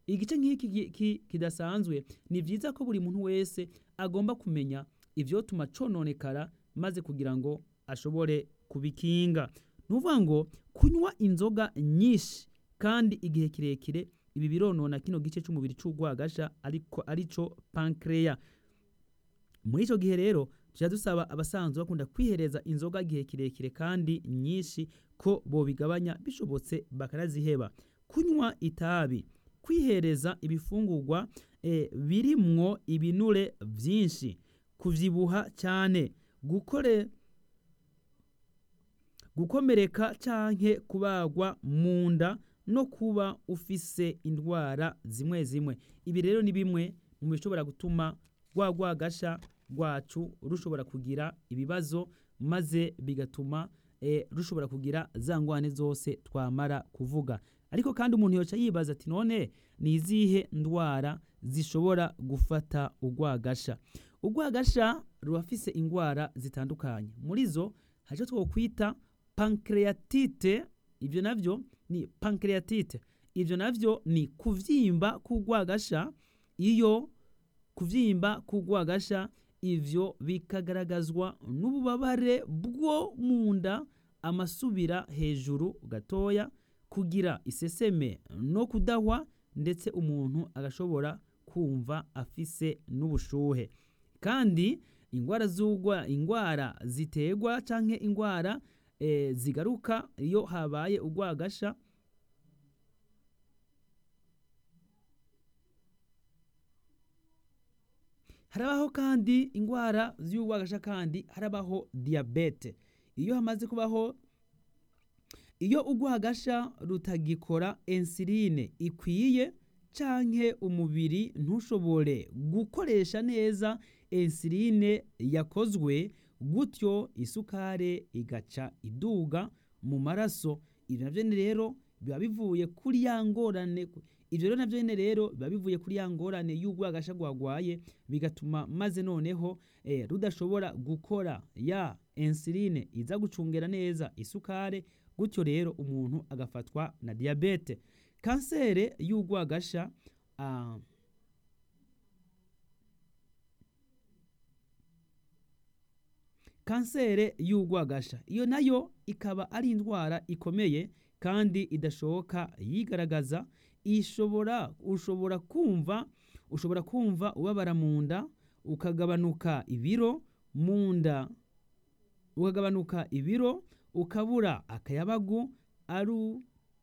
igice nk'iki ki- ki- kidasanzwe ni vyiza ko buri muntu wese agomba kumenya ivyotuma cononekara maze kugira ngo ashobore kubikinga nuvuga ngo kunywa inzoga nyinshi kandi igihe kirekire ibi bironona kino gice c'umubiri c'urwagasha ariko arico pancreas muri ico gihe rero tuja dusaba abasanzwe bakunda kwihereza inzoga igihe kirekire kandi nyinshi ko bobigabanya bishobotse bakanaziheba kunywa itabi kwihereza ibifungurwa eh, birimwo ibinure vyinshi kuvyibuha cyane gukore gukomereka canke kubagwa mu nda no kuba ufise indwara zimwe zimwe ibi rero ni bimwe mu bishobora gutuma rwa rwagasha rwacu rushobora kugira ibibazo maze bigatuma eh, rushobora kugira za ngwane zose twamara kuvuga ariko kandi umuntu yoca yibaza ati none ni izihe ndwara zishobora gufata urwagasha urwagasha rurafise indwara zitandukanye muri zo hari icyo twokwita pancreatite ibyo navyo ni pancreatite ibyo navyo ni kuvyimba k'urwagasha iyo kuvyimba k'urwagasha ivyo bikagaragazwa n'ububabare bwo mu nda amasubira hejuru gatoya kugira iseseme no kudahwa ndetse umuntu agashobora kumva afise n'ubushuhe kandi ingwara z'ugwa ingwara ziterwa canke ingwara e, zigaruka iyo habaye urwagasha harabaho kandi ingwara z'urwagasha kandi harabaho diabete iyo hamaze kubaho iyo urwagasha rutagikora insuline ikwiye canke umubiri ntushobore gukoresha neza insuline yakozwe gutyo isukare igaca iduga mu maraso ibyo navyo ni rero biba bivuye kuri ya ngorane ivyo rero navyo nyene rero biba bivuye kuri ya ngorane y'urwagasha rwagwaye bigatuma maze noneho eh, rudashobora gukora ya insuline iza gucungera neza isukare gutyo rero umuntu agafatwa na diabete kansere y'urwagasha uh, kansere y'urwagasha iyo nayo ikaba ari indwara ikomeye kandi idashoboka yigaragaza ishobora ushobora kumva ushobora kumva ubabara mu nda ukagabanuka ibiro mu nda ukagabanuka ibiro ukabura akayabagu ari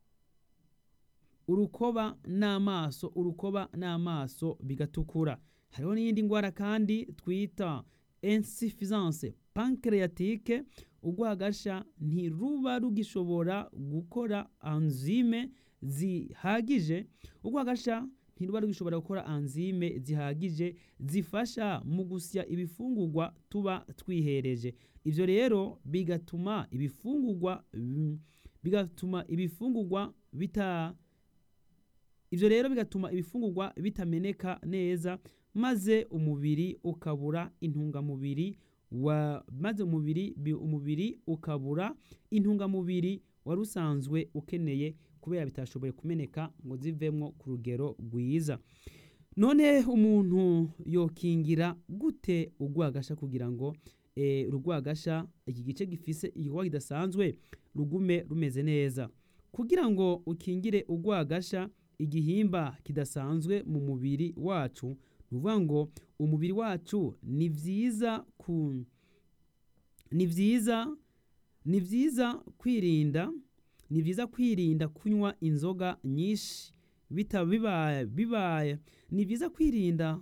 urukoba n'amaso urukoba n'amaso bigatukura hariho n'iyindi ndwara kandi twita insuffisance pancreatique urwagasha ntiruba rugishobora gukora enzyme zihagije urwagasha ntiruba rugishobora gukora enzyme zihagije zifasha mu gusya ibifungurwa tuba twihereje ivyo rero bigatuma ibifungurwa bigatuma ibifungurwa bita ivyo rero bigatuma ibifungurwa bitameneka neza maze umubiri ukabura intungamubiri wa maze umubiri umubiri ukabura intungamubiri wari usanzwe ukeneye kubera bitashoboye kumeneka ngo zivemwo ku rugero rwiza none umuntu yokingira gute urwagasha kugira ngo e, urwagasha iki gice gifise igikorwa kidasanzwe rugume rumeze neza kugira ngo ukingire urwagasha igihimba kidasanzwe mu mubiri wacu nuvuga ngo umubiri wacu ni vyiza ku ni vyiza ni vyiza kwirinda ni vyiza kwirinda kunywa inzoga nyinshi bita bibaye bibaye ni vyiza kwirinda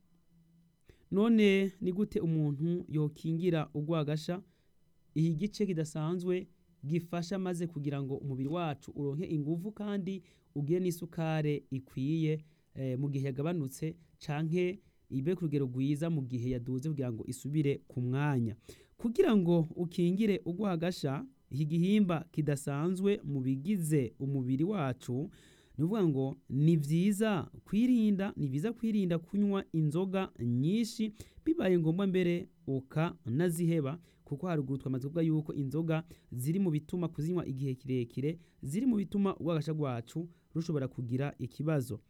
none ni gute umuntu yokingira urwagasha iki gice kidasanzwe gifasha maze kugira ngo umubiri wacu uronke inguvu kandi ugire n'isukare ikwiye eh, mu gihe yagabanutse canke ibe ku rugero rwiza mu gihe yaduze kugira ngo isubire ku mwanya kugira ngo ukingire urwagasha iki gihimba kidasanzwe mu bigize umubiri wacu ni ukuvuga ngo ni vyiza kwirinda ni vyiza kwirinda kunywa inzoga nyinshi bibaye ngombwa mbere ukanaziheba kuko haruguru twamaze kuvuga yuko inzoga ziri mu bituma kuzinywa igihe kirekire ziri mu bituma urwagasha rwacu rushobora kugira ikibazo